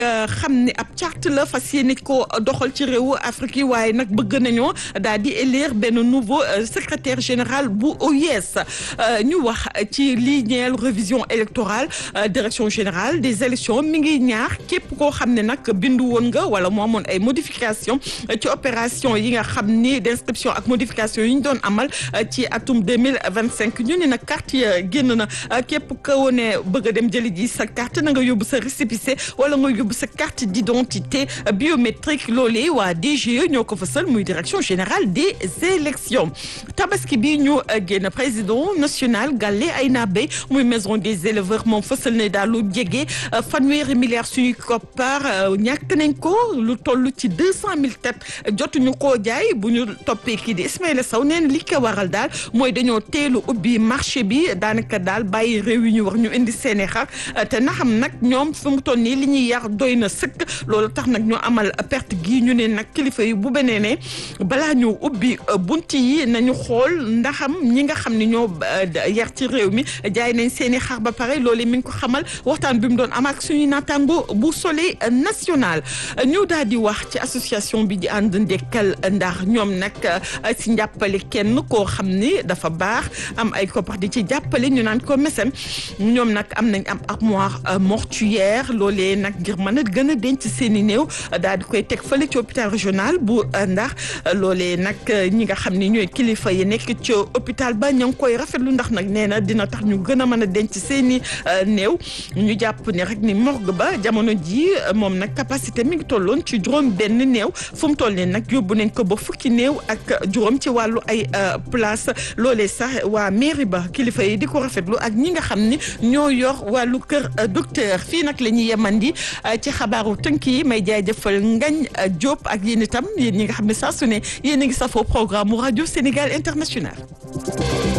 xam ne ab charte la fas yéene ko doxal ci réewu Afrique yi waaye nag bëgg nañoo daal di élire benn nouveau secrétaire général bu OUS ñu wax ci lii ñeel révision électorale direction générale des élections mi ngi ñaax képp koo xam ne nag bindu woon nga wala moo amoon ay modification ci opération yi nga xam ni d'inscription ak modification yi ñu doon amal ci atum deux mille vingt cinq ñu ne nag carte yi génn na képp koo ne bëgg a dem jëli ji sa carte na nga yóbbu sa récépissé wala nga yóbbu sa carte d'identité biométrique loolee waa DGE ñoo ko fësal muy direction générale des élections tabaski bi ñu génn président national Galle Aynabe muy maison des éleveurs moom fësal ne daal lu jege fanweeri milliards suñuy koppar ñàkk nañ ko lu toll ci deux cent mille têtes jotuñu koo jaay bu ñu toppee kii di Ismaïla Sow neen li ko waral daal mooy dañoo teelu ubbi marché bi daanaka daal bàyyi réew yi ñu wax ñu indi seeni xar te na xam nag ñoom fi mu toll nii li ñuy yar doy na sëkk loolu tax nag ñu amal perte gi ñu ne nag kilifa yi bu benee ne balaa ñu ubbi bunt yi nañu xool ndaxam ñi nga xam ne ñoo yar ci réew mi jaay nañ seeni xar ba pare loolu mi ngi ko xamal waxtaan bi mu doon am ak suñuy naataango bu soleil national ñu daal di wax ci association bi di ànd ndekkal ndax ñoom nag si njàppale kenn koo xam ni dafa baax am ay koppar di ci jàppale ñu naan ko mesem ñoom nag am nañ am armoire mortuaire loolee nag ngir mën a gën a denc seen i néew daal di koy teg fële ci hôpital régional bu ndax loolee nag ñi nga xam ni ñooy kilifa yi nekk ci hôpital ba ña ngi koy rafetlu ndax nag nee na dina tax ñu gën a mën a denc seen i néew ñu jàpp ni rek ni morgue ba jamono ji moom nag capacité mi ngi tolloon ci juróom benn néew fu mu toll nii nag yóbbu nañ ko ba fukki néew ak juróom ci wàllu ay place loolee sax waa mairie ba kilifa yi di ko rafetlu ak ñi nga xam ni ñoo yor wàllu kër docteur fii nag la ñuy yemandi ci xabaaru tënk yi may jaajëfal Ngañ Diop ak yéen itam yéen ñi nga xam ne saa su ne yéen a ngi safoo programme mu rajo Sénégal international